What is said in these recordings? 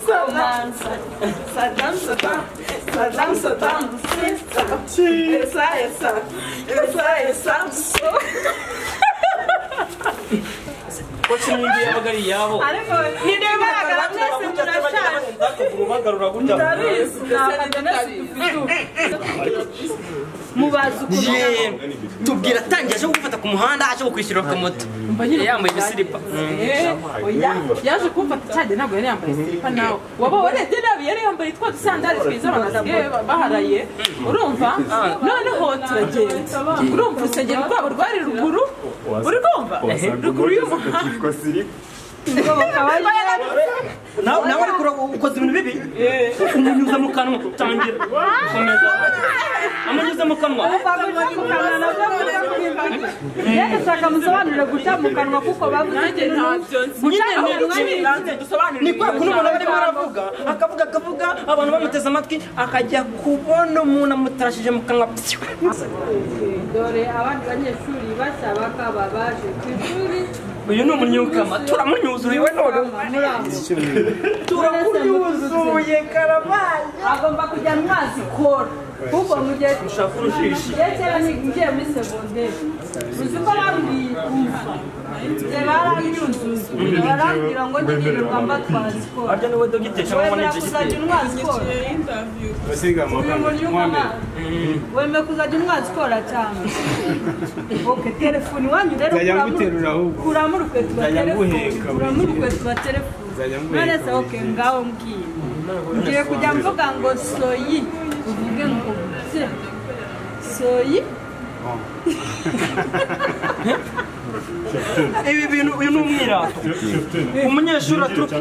Saddam, Saddam, Saddam, Saddam, Saddam, essa, essa, essa, essa, essa. kuki n'undi yabagariraho Ariko ntirebaga mwese murashaka. ubagarura gutya Ndabizi, ntabwo ndabizi. Mubazi ukuntu yeee tubwira atangiye aje gufata ku muhanda aje kwishyura akamoto yambaye ibisiripa yaje kumfata cyane ntabwo yari yambaye silipa nawe waba warebye nabi yari yambaye twa dusandari twiza abantu basigaye baharaye urumva noneho turagenda urumva urusengero rwabo rwari ruguru urwumva ruguru y'umuhanda nawe nawe ariko ukoze ibintu bibi umunyuza mu kanwa utangira gukomeza amunyuza mu kanwa Reka shaka musobanurire guca mu kanwa kuko bavuze nanjye ntabyo nzi nyine Guca ni mu ukuri kanwa dusobanurire ni kwa kuntu umuntu aba arimo aravuga akavuga akavuga abantu bamuteze amatwi akajya kubona umuntu amutarashije mu kanwa dore abandi banyeshuri bashya bakaba baje ku ishuri uyu ni umunyukama turamunyuzuriwe none turamunyuzuye karabaye agomba kujya mu mazi kora kuko mu gihe ushaka urushishi Iyo kera ngiye muri segonderi uzi ko bambwiye kumva igihe baranyuzuye barambwira ngo njye nirirwa mbatwara sikoro arya niwe dogiteri cyangwa wemera manager kuzajya igiteri unywa sikoro wemera kuzajya unywa sikoro cyane oke telefone iwanyu rero Nzajya kuramuru- nguterura ahubwo. kuramurukwe tuba Nzajya telefone nguheka buri kuramurukwe gihe. tuba telefone Nzajya nguheka nonese buri oke gihe. ngaho mbwiye ngiye kujya mvuga ngo soyi uvuge ngo bye soyi ibi bintu uyu ni umwiratu umunyeshuri aturuka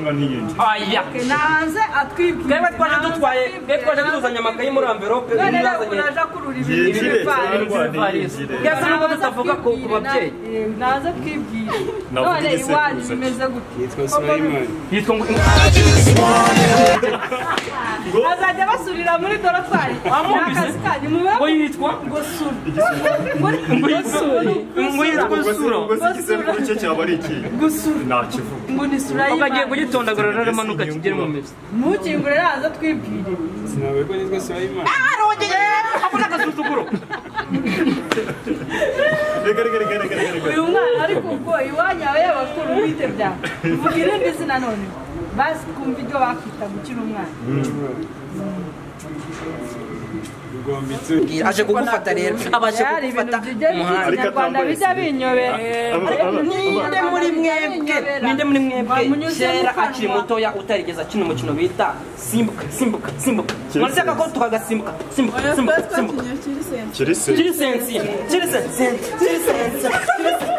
aya naze atwibwira twebwe twaje dutwaye twebwe twaje tuzanye amakayi muri amverope uyu none rero yazanye uraja kurura ibintu by'ibivari yasa nubwo tutavuga ku ku babyeyi naze twibwira none iwanyu bimeze Yitwa gute Sulaiman. yitwa ngo azajya basubira muri dorotwari Wamwumvise? akazi kanyu mube ngo yitwa ngo sura ngo ngo yitwa sura ngo yitwa suro ngo ni sura ukagiye y'imana kugitondagura ruramanuka kigere mu mizi ntukingure naze twibwire Sinawe ko nitwa Sulaiman. abona agasuzuguro uyu mwana ariko ubwo iwanyu aba y'abakuru bite byawe vuga irindi zina none basi twumva ibyo bakwita gukira umwana Rugombitse. aje kugufata rero abashe hari ibintu kugufata bijya by'ikinyarwanda bijya binyobera ninde muri mwebwe ninde muri mwebwe Bamunyuze mu kera kanwa. akiri mutoya utarigeze akina umukino bita simbuka simbuka simbuka murashaka ko tukagasimbuka simbuka simbuka simbuka kintu cy'irisensi Kiri sensi, kiri sensi, kiri sensi, kiri sensi.